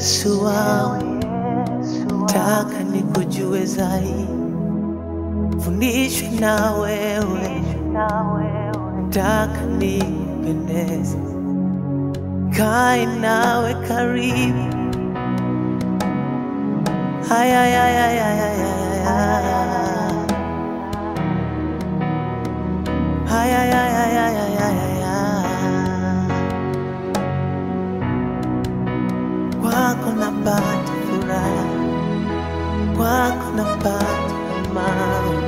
Yesu wangu, taka nikujue zaidi, fundishwe na wewe, taka nikupendeze, kae nawe karibu. Haya, haya, haya, haya, haya. Haya, haya, haya, haya, haya. Kwako napata furaha, kwako napata amani.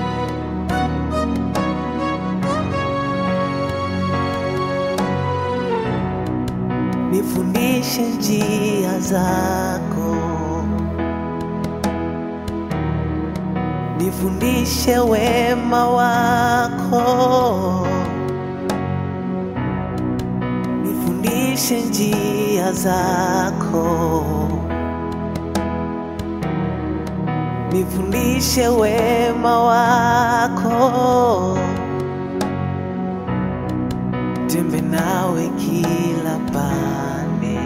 Nifundishe njia zako, nifundishe wema wako, nifundishe njia zako, nifundishe wema wako, tembe nawe kila pande,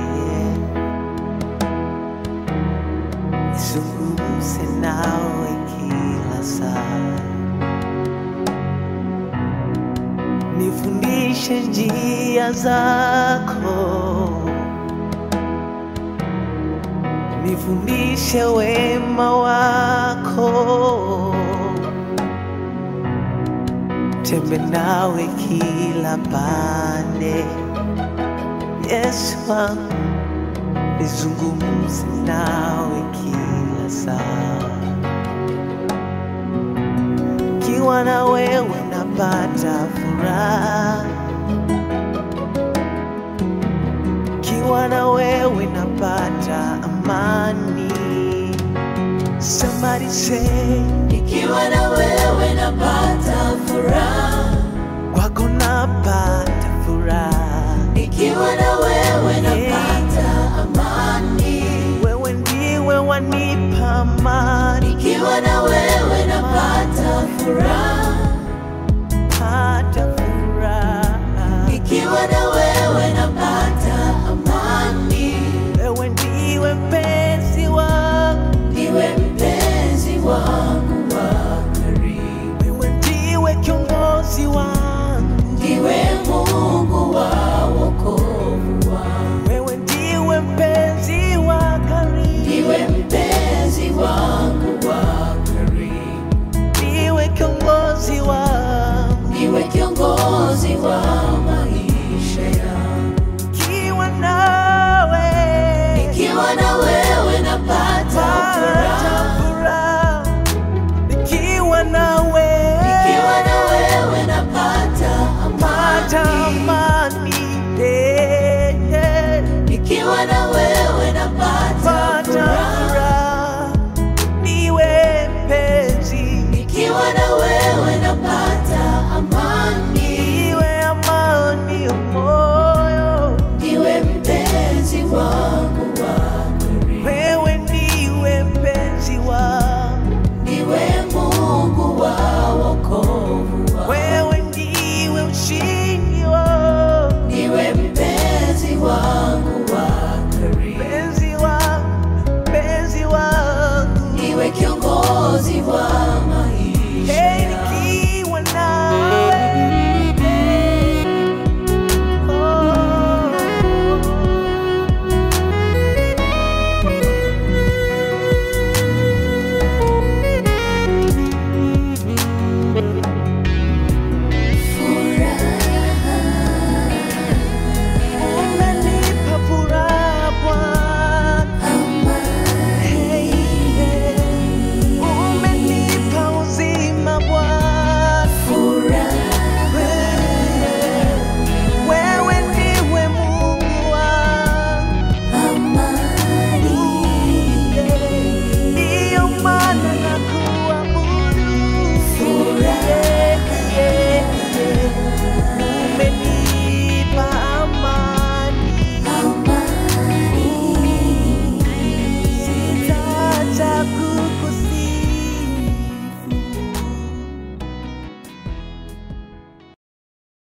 nisungumze nawe kila saa. nifundishe njia zako, nifundishe wema wako, tembe nawe kila pande. Yesu wangu, nizungumze nawe kila saa kiwa na wewe napata furaha, kiwa na wewe napata amani. Somebody say, Nikiwa na wewe napata furaha, kwako napata furaha. nikiwa na wewe napata amani, Wewe ndiwe wanipa amani, nikiwa na wewe napata furaha,